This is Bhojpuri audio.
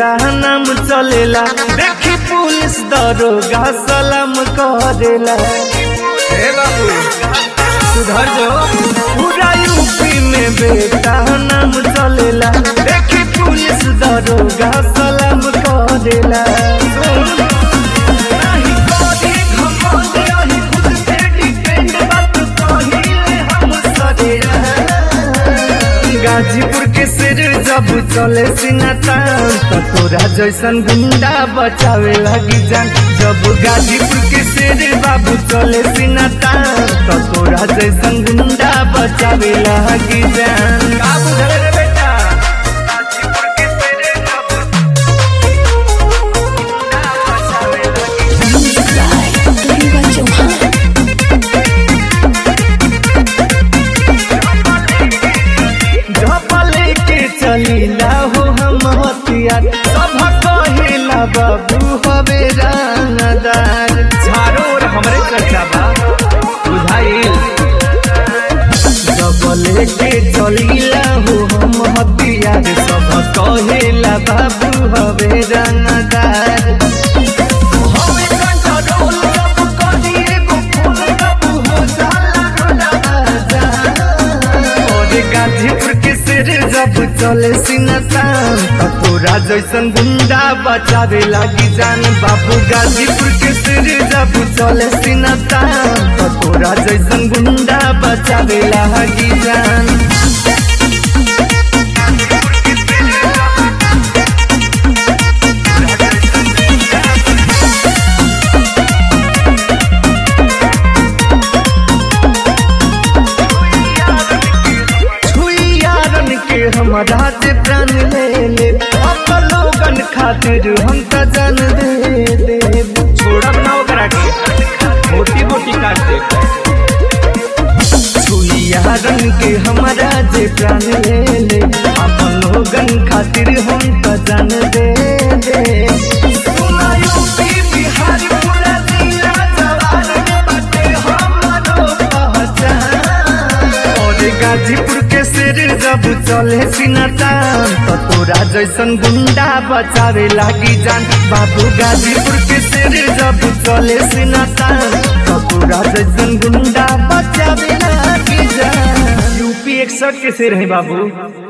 बेटा नाम चलेला देखी पुलिस दरोगा सलाम करेला हे बाबू सुधर जो पूरा यूपी में बेटा नाम चलेला देखी पुलिस दरोगा सलाम करेला नहीं करी घमंड, यही खुद पे depend, बात कहिले हम सरेरा। गाजीपुर के सिर जब चले सिनातान तो तोरा जैसन गुंडा बचावे लगी जान जब गाजीपुर के सिर बाबू चले सिनातान तो तोरा जैसन गुंडा बचावे लगी जान का बुझल रे बेटा गाजीपुर के सिर जब गुंडा बचावे लगी Gariba Chauhan. झपले के चलीला हो हम हथियार सब कहिला बाबू हवे रानदार झारो और हमरे चर्चा बा बुझाइल डबले के चलीला हो हम हथियार सब कहिला बाबू हवे रानदार हवे कंट्रोल सब करिए गो फूल बाबू हो जाला रोडा और गाजीपुर के सिर जब चले सिनतान तो तोरा जैसन गुंडा बचावे लागी जान बाबू गाजीपुर के सिर जब चले सिनतान तो तोरा जैसन गुंडा बचावे लागी जान छुइयारन के हमारा से प्राण ले ले अब लोगन खातिर हम त जान दे दे छोड़ब ना ओकरा के मोटी मोटी काट दे छुइयारन के हमारा जे प्राण ले ले अब लोगन खातिर हम त जान दे दे सुना यूपी बिहार पूरा जिला जवान में बाटे हमरो पहचान और गाजीपुर के सिर जब चले सिनतान तो तोरा जैसन गुंडा बचावे लागी जान बाबू गाजीपुर के सिर जब चले सिनतान तो तोरा जैसन गुंडा बचावे लागी जान यूपी 61 के सिर है बाबू